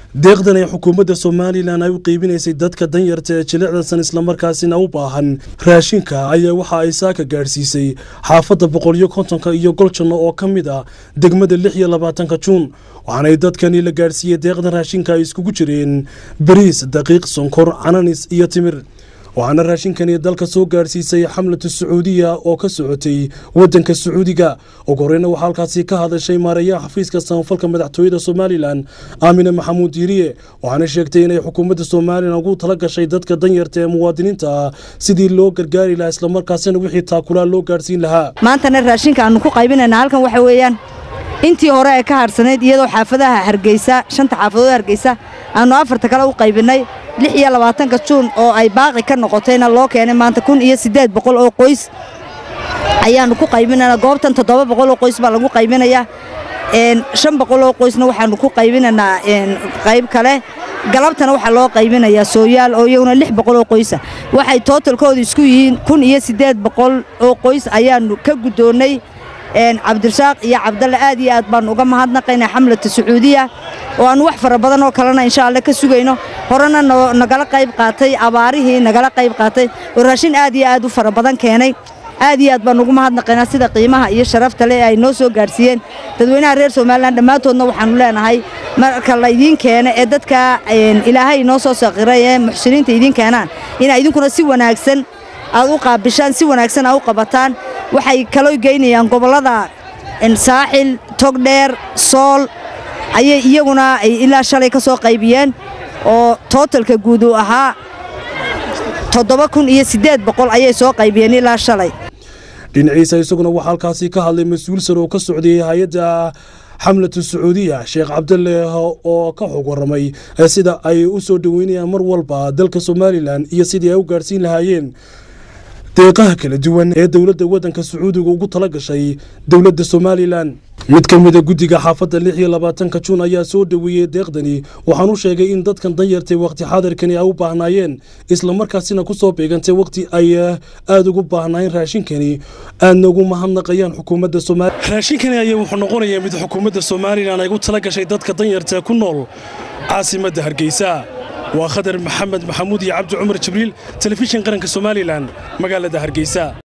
deeqdan ay xukuumadda somalilan ay u qeybinaysay dadka danyarta ee jilicdasan islamarkaasina u baahan raashinka ayaa waxa ay saaka gaadhsiisay xaafadda boqoliyo kontonka iyo goljanno oo ka mid ah degmada lix iyo labaatanka juun waxaanay dadkani la gaadhsiiyey deeqdan raashinka ay iskugu jireen bariis daqiiq sonkor cananis iyo timir waxaana raashinkani dalka soo gaadhsiisay xamlatu sacuudiya oo ka socotay wadanka sacuudiga ugu horeyna waxaa halkaasi ka hadashay maareeyaha xafiiska samafalka madaxtooyada somalilan aamine maxamuud diiriye waxaana sheegtay inay xukuumadda somalilan ugu tala gashay dadka danyarta ee muwaadiniinta ah sidii loo gargaari lahaa islamarkaasina wixii taakulaa loo gaadhsiin lahaa maantana raashinka aanu ku qaybinayna halkan waxa weeyaan intii hore ee ka hadhsanayd iyadoo xaafadaha hargeysa shanta xaafadood hargeysa aanu afarta kale u qaybinay lix iyo labaatanka juun oo ay baaqi ka noqotayna loo keenay maanta kun iyo siddeed boqol oo qoys ayaannu ku qaybinayna goobtan toddoba boqol oo qoys baa lagu qaybinayaa shan boqol oo qoysna waxaannu ku qaybinaynaa qayb kale galabtana waxaa loo qaybinayaa sooyaal oo iyaguna lix boqol oo qoysa waxay tootalkoodu isku yihiin kun iyo siddeed boqol oo qoys ayaannu ka guddoonnay cabdirasaaq iyo cabdalle aad iyo aad baannu uga mahadnaqaynaa xamlata sacuudiya oo aannu wax fara badan oo kalena insha alle ka sugayno horena nagala qayb qaatay abaarihii nagala qayb qaatay oo raashin aad iyo aad u fara badan keenay aad iyo aad baannu ugu mahadnaqaynaa sida qiimaha iyo sharafta leh ay noo soo gaadhsiiyeen dadweynaha reer somalilan dhammaantoodna waxaannu leenahay marka laydiin keena ee dadka ilaahay inoo soo saqiray ee muxsiniinta idiin keenaan inaa idinkuna si wanaagsan aad u qaabishaan si wanaagsan aad u qabataan waxay kaloo geynayaan gobollada saaxil togdheer sool ayay iyaguna ilaa shalay ka soo qaybiyeen oo tootalka guud uu ahaa toddoba kun iyo siddeed boqol ayay soo qaybiyeen ilaa shalay dhinaciisa isaguna waxaa halkaasi ka hadlay mas-uul sare oo ka socday hay-adda xamlatu sacuudiya sheekh cabdalle oo ka xog warramay sida ay u soo dhoweynayaan mar walba dalka somalilan iyo sidii ay u gaadhsiin lahaayeen deeqaha kala duwan ee dowladda waddanka sacuudiga ugu tala gashay dowladda somalilan mid ka mida guddiga xaafadda lix iyo labaatanka juun ayaa soo dhoweeyey deeqdani waxaanu sheegay in dadkan danyartay wakhti xaadirkani ay u baahnaayeen islamarkaasina ku soo beegantay wakhti ay aada ugu baahnaayeen raashinkani aadna ugu mahadnaqayaan xukuumadda somalia raashinkani ayaa wuxuu noqonayaa mid xukuumadda somalilan ay ugu tala gashay dadka danyarta ku nool caasimadda hargeysa waa khadar maxamed maxamuud iyo cabdi cumar jibriil telefishin qaranka somalilan magaalada hargeysa